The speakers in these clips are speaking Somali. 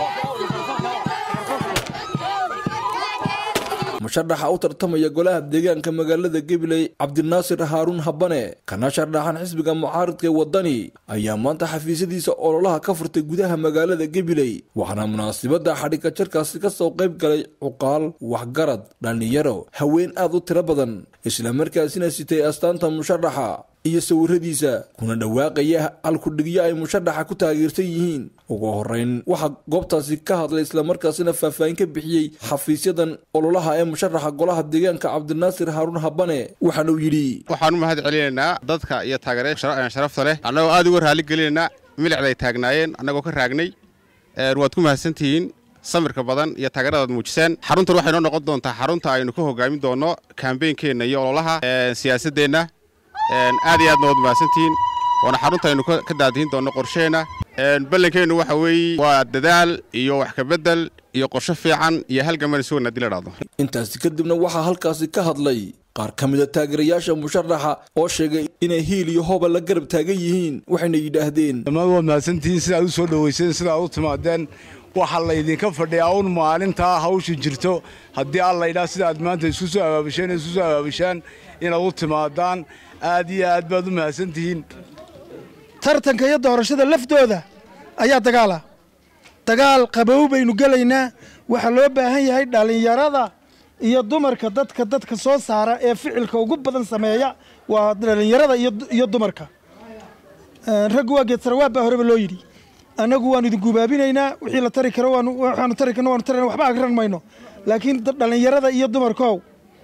musharaxa u tartamaya golaha deegaanka magaalada gabiley cabdinaasir haaruun habane kana shardhaxan xisbiga mucaaridka ee wadani ayaa maanta xafiisyadiisa ololaha ka furtay gudaha magaalada gabiley waxaana munaasibada xadhigga jarkaasi kasoo qayb galay cuqaal waxgarad dhallinyaro haween aad u tiro badan islamarkaasina sitay astaanta musharaxa iyo sawiradiisa kuna dhawaaqaya halkudhigyo ay musharaxa ku taageersan yihiin ugu horeyn waxaa goobtaasi ka hadlay islamarkaasina faahfaahin ka bixiyey xafiisyadan ololaha ee musharaxa golaha deegaanka cabdinaasir haaruun habane waxaana uu yidhi waxaan u mahad celinaynaa dadka iyo taageeraya sharafta leh annagoo aad uga raali gelinaynaa milicday taagnaayeen annagoo ka raagnay waad ku mahadsantihiin samirka badan iyo taageeradaad muujiseen xaruntan waxay noo noqon doontaa xarunta aynu ka hogaamin doonno kambeynkeenna iyo ololaha siyaasadeenna aad iyo aadna waad mahadsantihiin waana xarunta aynu ka daadihin doonno qorsheenna ballankeennu waxa weeye waa dadaal iyo wax kabedel iyo qorsho fiican iyo halgaman isugan haddii la dhahdo intaasi kadibna waxaa halkaasi ka hadlay qaar ka mida taageerayaasha musharaxa oo sheegay inay hiil iyo hooba la garab taagan yihiin waxayna yidhaahdeen dhammaan waad mahadsantihiin sidaad u soo dhowayseen sidaad u timaadeen waxaa laydinka fadhiyaa un maalintaa hawsha jirto haddii alla yidhaah sidaad maanta isku soo abaabisheen isku soo abaabishaan inaad u timaadaan aad iyo aad baad u mahadsantihiin tartanka iyo doorashada laftooda ayaa dagaala dagaal qabow baynu gelaynaa waxaa loo baahan yahay dhallinyarada iyo dumarka dadka dadka soo saara ee ficilka ugu badan sameeya waa dhallinyarada iyo dumarka raggu waa geedsarawaab baa horeba loo yidhi annagu waanu idin gubaabinaynaa wixii la tari karo waxaanu tari karno waanu tarina waxba agran mayno laakiin dhallinyarada iyo dumarkow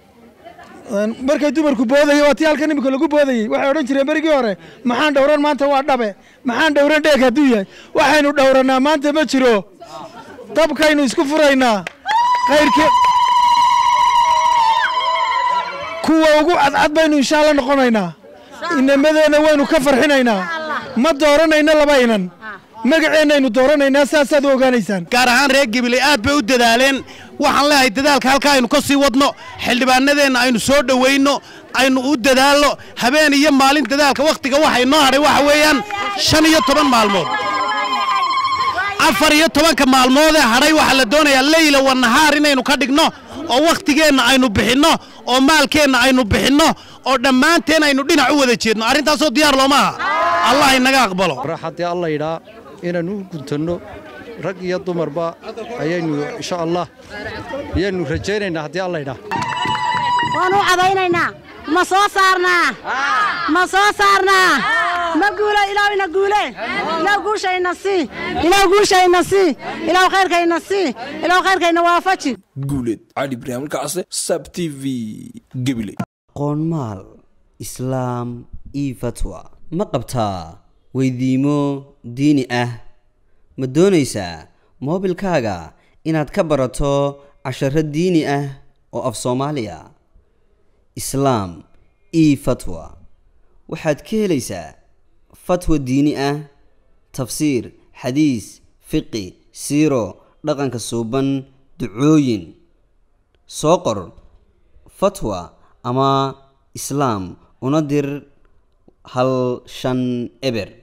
markay dumarku boodaya waa tii halkan imika lagu boodayey waxay odhan jireen berigii hore maxaan dhowran maanta waa dhabe maxaan dhowran dheeg hadduu yahay waxaynu dhowrannaa maanta ma jiro dabkaynu isku furaynaa kayrke kuwa ugu cadcad baynu insha alla noqonaynaa inamadeenna waynu ka farxinaynaa ma dooranayno laba inan magaceennaynu dooranaynaa saasaad u ogaanaysaan gaar ahaan reer gabiley aad bay u dadaaleen waxaan leeyahay dadaalka halkaa aynu ka sii wadno xildhibaanadeenna aynu soo dhowayno aynu u dadaalno habeen iyo maalin dadaalka wakhtiga waxay noo hadhay waxa weeyaan shan iyo toban maalmood afar iyo tobanka maalmoodee hadhay waxaa la doonayaa leyla wa nahaar inaynu ka dhigno oo wakhtigeenna aynu bixinno oo maalkeenna aynu bixinno oo dhammaanteen aynu dhinac u wada jeedno arrintaasoo diyaar looma aha allah inaga aqbalo haddii alla yidhaa inaannu u guntanno rag iyo dumarba ayaynu insha allah ayaannu rajaynaynaa haddii alla yidhaa waanu u cadaynaynaa ma soo saarnaa ma soo saarnaa ma guulo ilaaw ina guule ilaaw guushayna sii ilaaw guushayna sii ilaaw khayrkayna sii ilaaw khayrkayna waafaji guuleed cali ibraahim kacse sab t v gebile qoonmaal islaam io fatwa ma qabtaa weydiimo diini ah ma doonaysaa moobilkaaga inaad ka barato casharo diini ah oo af soomaaliya islaam io fatwa waxaad ka helaysaa fatwa diini ah tafsiir xadiis fiqi siiro dhaqanka suuban ducooyin soo qor fatwa ama islaam una dir hal shan eber